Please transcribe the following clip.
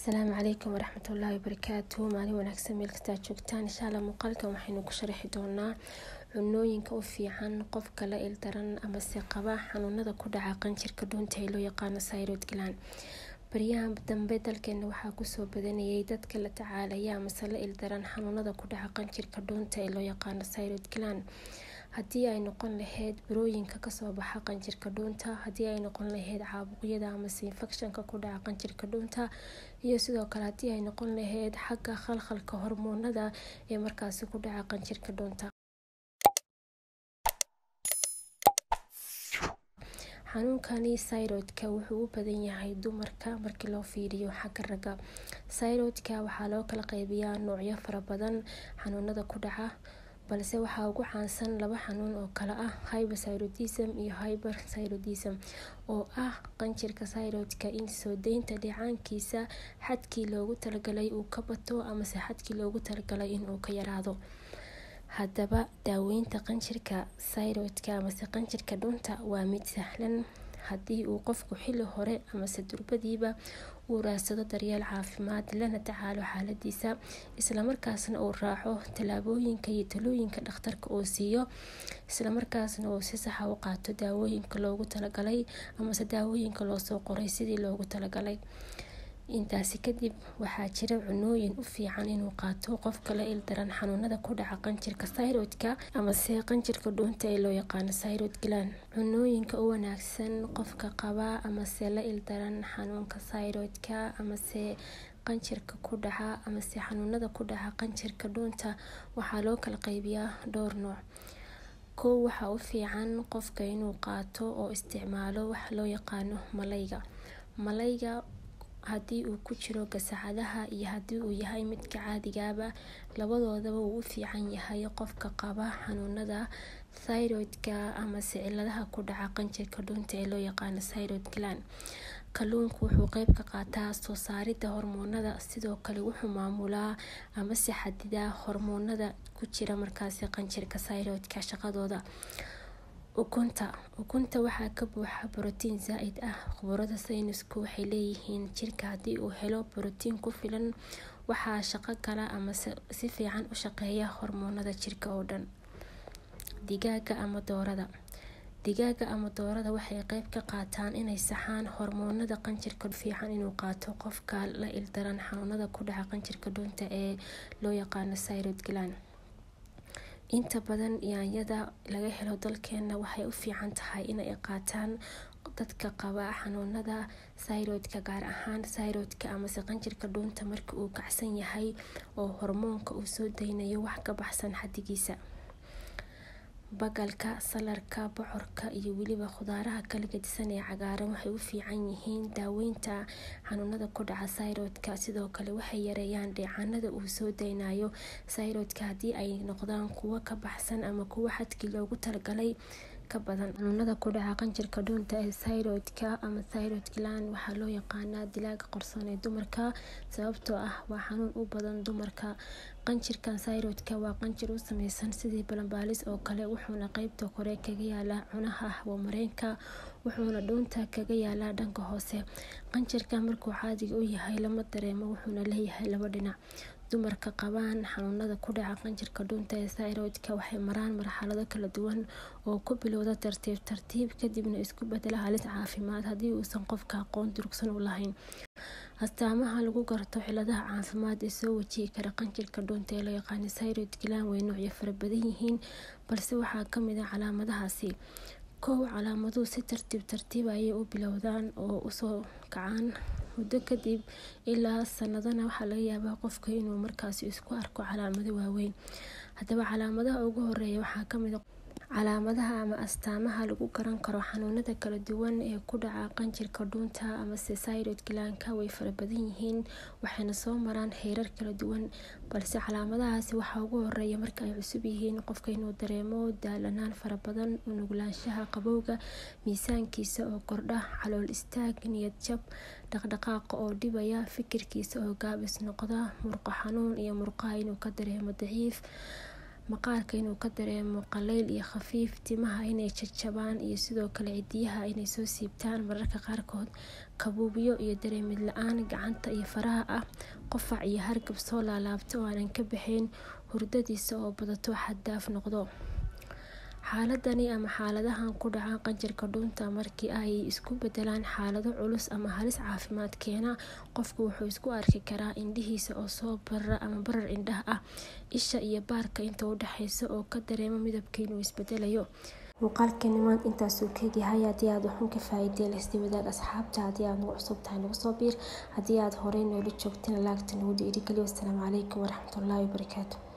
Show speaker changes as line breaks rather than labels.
asalaamu calaykum waraxmatullaahi wabarakaatu maalin wanaagsan meel kastaa joogtaan insha alla muuqaalkan waxaynu ku sharaxi doonaa cunooyinka u fiican qofka la ildaran amase qaba xanuunada ku dhaca qanjirka dhuunta ee loo yaqaano syrod gland baryahan dambe dalkeena waxaa kusoo badanayay dadka la tacaalaya amase la ildaran xanuunada ku dhaca qanjirka dhuunta ee loo yaqaano syrod gland haddii ay noqon lahayd burooyinka kasoo baxa qanjirka dhuunta haddii ay noqon lahayd caabuqyada amase infectionka ku dhaca qanjirka dhuunta iyo sidoo kale haddii ay noqon lahayd xagga khalkhalka hormoonada ee markaasi ku dhaca qanjirka dhuunta xanuunkani syrodka wuxuu u badan yahay dumarka markii loo fiiriyo xagga ragga syrodka waxaa loo kala qeybiyaa noocyo fara badan xanuunada ku dhaca balse waxaa ugu caansan laba xanuun oo kale ah hyperthyroidism iyo hyperthyroidism oo ah qanjirka syrodka in soo deynta dhicaankiisa xadkii loogu talagalay uu ka bato amase xadkii loogu talagalay inuu ka yaraado haddaba daaweynta qanjirka syrodka amase qanjirka dhunta waa mid sahlan haddii uu qofku xili hore amase durbadiiba uu raadsado daryeel caafimaad lana tacaalo xaaladiisa islamarkaasna uu raaco tallaabooyinka iyo talooyinka dhakhtarka uu siiyo islamarkaasna uu si saxa u qaato daawooyinka loogu talagalay amase daawooyinka loosoo qoray sidii loogu talagalay intaasi kadib waxaa jira cunooyin u fiican inuu qaato qofka la ildaran xanuunada ku dhaca qanjirka syrodka amase qanjirka dhuunta ee loo yaqaano syrod gland cunooyinka u wanaagsan qofka qaba amase la ildaran xanuunka syrodka amase qanjirka ku dhaca amase xanuunada ku dhaca qanjirka dhuunta waxaa loo kala qeybiyaa dhowr nooc kow waxaa u fiican qofka inuu qaato oo isticmaalo waxa loo yaqaano malayga malayga haddii uu ku jiro gasacadaha iyo haddii uu yahay midka caadigaaba labadoodaba uu u fiican yahay qofka qaba xanuunada thyroidka amase ciladaha ku dhaca qanjirka dhuunta ee loo yaqaano syrod gland kalluunku wuxuu qeyb ka qaataa soo saarida hormoonada sidoo kale wuxuu maamulaa amase xadidaa hormoonada ku jira markaasi qanjirka syrodka shaqadooda ukunta ukunta waxaa ka buuxa borotiin zaa-id ah khubarada saynisku waxay leeyihiin jirka haddii uu helo borotiin ku filan waxaa shaqo gala ama si fiican u shaqeeya hormoonada jirka oo dhan digaaga ama doorada digaaga ama doorada waxay qeyb ka qaataan inay saxaan hormoonada qanjirka fiican inuu qaato qofka la ildaran xanuunada ku dhaca qanjirka dhuunta ee loo yaqaano syrod gland inta badan yaanyada laga helo dalkeena waxay u fiican tahay inay qaataan dadka qaba xanuunada syrodka gaar ahaan syrodka amase qanjirka dhuunta marka uu kacsan yahay oo hormoonka uu soo deynayo wax ka baxsan xadigiisa bagalka salarka bocorka iyo weliba khudaaraha kala gedisan ee cagaaran waxay u fiican yihiin daaweynta xanuunada ku dhaca syrodka sidoo kale waxay yareeyaan dheecaanada uu soo deynayo syrodka haddii ay noqdaan kuwo ka baxsan ama kuwo xadkii loogu talagalay ka badan xanuunada ku dhaca qanjirka dhuunta ee syrodka ama syrod gland waxaa loo yaqaanaa dilaaga qorsoon ee dumarka sababtoo ah waa xanuun u badan dumarka qanjirkan syrodka waa qanjir u sameysan sidii balanbaalis oo kale wuxuuna qeybta kore kaga yaalaa cunaha hawamareenka wuxuuna dhuunta kaga yaalaa dhanka hoose qanjirka markuu caadiga u yahay lama dareemo wuxuuna leeyahay laba dhinac dumarka qabaan xanuunada ku dhaca qanjirka dhuunta ee syrodka waxay maraan marxalado kala duwan oo ku bilowda tartiib tartiib kadibna isku bedela halis caafimaad haddii uusan qofka aqoon durugsan u lahayn astaamaha lagu garto ciladaha caafimaad ee soo wajihi kara qanjirka dhuunta ee loo yaqaano syrod gland way noocyo fara badan yihiin balse waxaa kamid ah calaamadahaasi kow calaamaduhu si tartiib tartiib ayay u bilowdaan oo usoo kacaan muddo kadib ilaa sanadana waxaa laga yaabaa qofka inuu markaasi isku arko calaamado waaweyn haddaba calaamadaha ugu horeeya waxaa kamid a calaamadaha ama astaamaha lagu garan karo xanuunada kala duwan ee ku dhaca qanjirka dhuunta amase syrod glandka way fara badan yihiin waxayna soo maraan heerar kala duwan balse calaamadahaasi waxaa ugu horeeya marka ay cusub yihiin qofka inuu dareemo daalanaan fara badan unuglaanshaha qabowga miisaankiisa oo kordha calool istaag niyad jab dhaqdhaqaaqa oo dhibaya fikirkiisa oo gaabis noqda murqo xanuun iyo murqaha inuu ka dareemo daciif maqaarka inuu ka dareemo qaleyl iyo khafiif timaha inay jajabaan iyo sidoo kale cidiyaha inay soo siibtaan mararka qaarkood kabuubyo iyo dareemid la-aan gacanta iyo faraha ah qofac iyo hargab soo laalaabta oo aanan ka baxayn hurdadiisa oo badato xaddaaf noqdo xaaladani ama xaaladahan ku dhaca qanjirka dhuunta markii ay isku bedelaan xaalado culus ama halis caafimaad keena qofku wuxuu isku arki karaa indhihiisa oo soo barara ama barar indhaha ah isha iyo baarka inta u dhexeysa oo ka dareemo midabka inuu isbedelayo muuqaalkani maanta intaasuu kaegyahay haddii aad waxun ka faa-ideen isdii wadaag asxaabta haddii aad nagu cusub tahay nagu soo biir haddii aad horey noola joogtana laagta nagu dhiirigeliyo wasalaamu calaykum waraxmatullaahi wabarakaatu